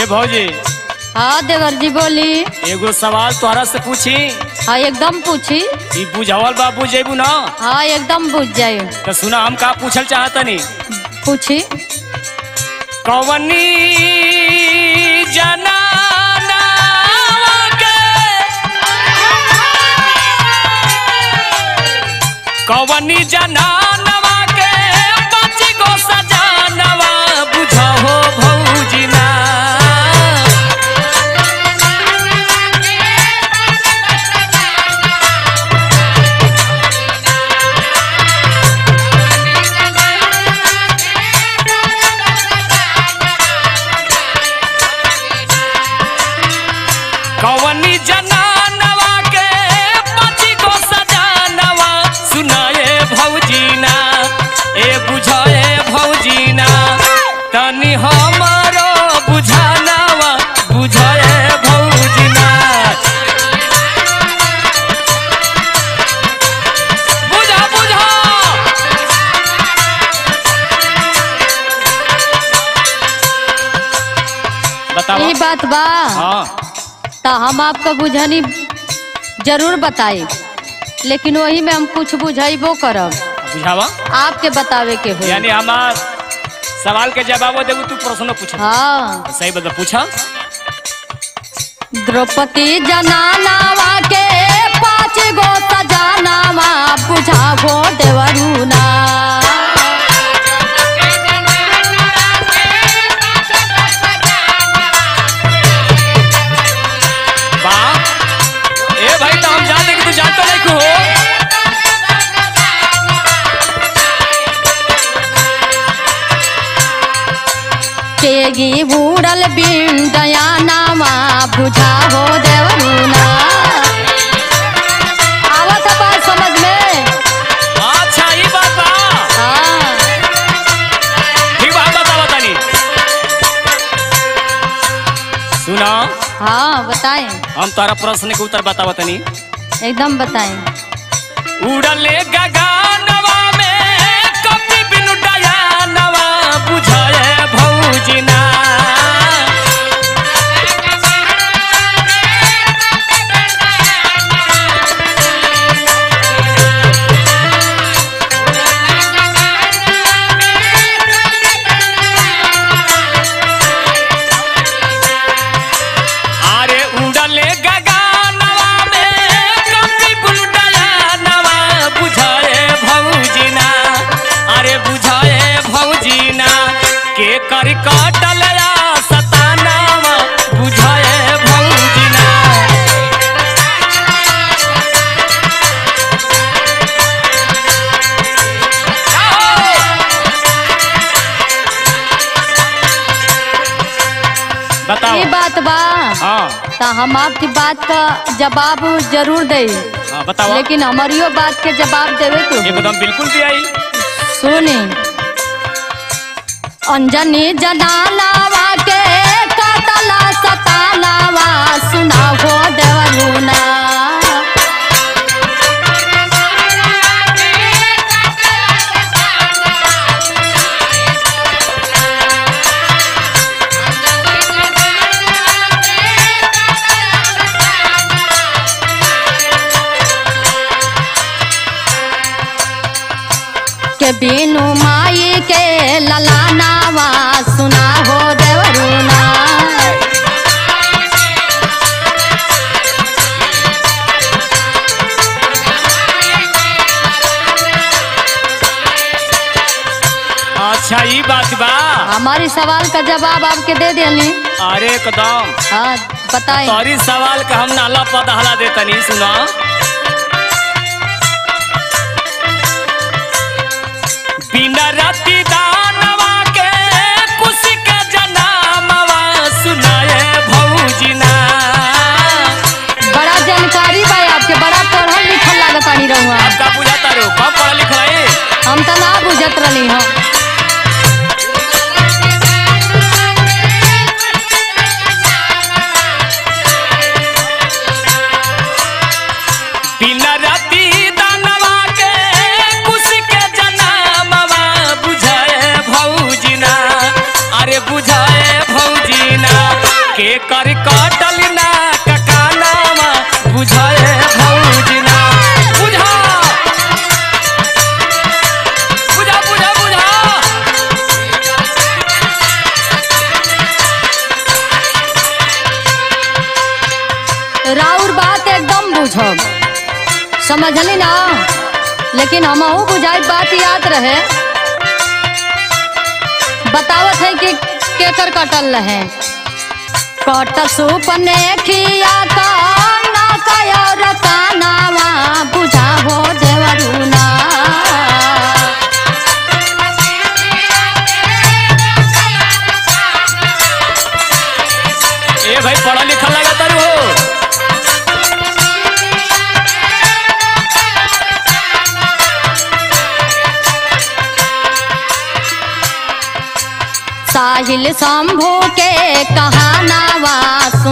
भौजी हाँ देवर जी बोली एगो सवाल तोहरा से पूछी हाँ एकदम पूछी ई बुझावल बा बुझेबू ना हाँ एकदम बुझ जाये तो सुना हम का पूछल चाहतनी पूछी कवनी जनाना के कवनी जनानवा के पाँच गो सजानवा बुझहो भौजिना कवनी जनानवा के पाँच गो सजानवा सुनाए भौजीना ए बुझाए भौजीना तनी हमरो बुझानवा बुझाए भौजीना बुझा बुझा बताओ ये बात बा हाँ तो हम आपको बुझानी जरूर बताए लेकिन वही में हम कुछ बुझाइबो करब बुझावा आपके बतावे के हो यानी हमार सवाल के जवाब देबू तू प्रश्न पूछ हाँ सही बता पूछा द्रौपदी जनानावा के पाँच गो सजानावा बुझावो देवरुना वाह ए भाई तो हम जानते कि तू जानता नहीं को केगी बूढ़ल बिन दयानावा बुझावो देवरुना आवत है बात समझ में अच्छा ये बात बा हाँ ठीक बा बता बतानी सुना हाँ बताएं हम तारा प्रश्न के उत्तर बता बतानी एकदम बताएं उड़ले गगनवा में कभी बिनु डयानवा बुझाए भौजिना अरे उड़ले गगनवा में कभी बिनु डयानवा बुझाए भौजिना अरे बुझाए भौजिना के कर कटल या सतानावा बुझाए भौजिना बताओ ये बात बा हाँ तो हम आपकी बात का जवाब जरूर दे हाँ बताओ लेकिन हमारियो बात के जवाब देवे के हो। एकदम बिल्कुल भी आई सुनी अंजनी जनालावा के कतला सतालावा सुनावो देवरुना के बिनु माई के ललानावा सुनावो देवरुना अच्छा ये बात बा हमारी सवाल का जवाब आपके दे दिली अरे एकदम हाँ बताएं तोरी सवाल का हम नाला पदहला देतनी सुना बिना राती दानवा के खुशी के जनामवा सुनाए भौजिना बड़ा जानकारी बा आपके बड़ा पढ़ल लिखल लागत आनी रहुआ आपका बुझाता रो कम पढ़ा लिखा है हम तो ना बुझत रही हम बिना राती दानवा के खुशी के जनामवा बुझाए भौजिना अरे बुझाए भौजिना कटल ना ककानावा बुझाए भौजिना बुझा बुझा बुझा बुझा राउर बात एकदम बुझब समझली ना लेकिन हमहू बुझाई बात याद रहे बतावत है कि केकर कटल रहे कट सुपने खिया का ना कयर कानावा बुझा हो देवरुना ए भाई पढ़ा लिखा लगा तारू हो साहिल शंभू के कहानावा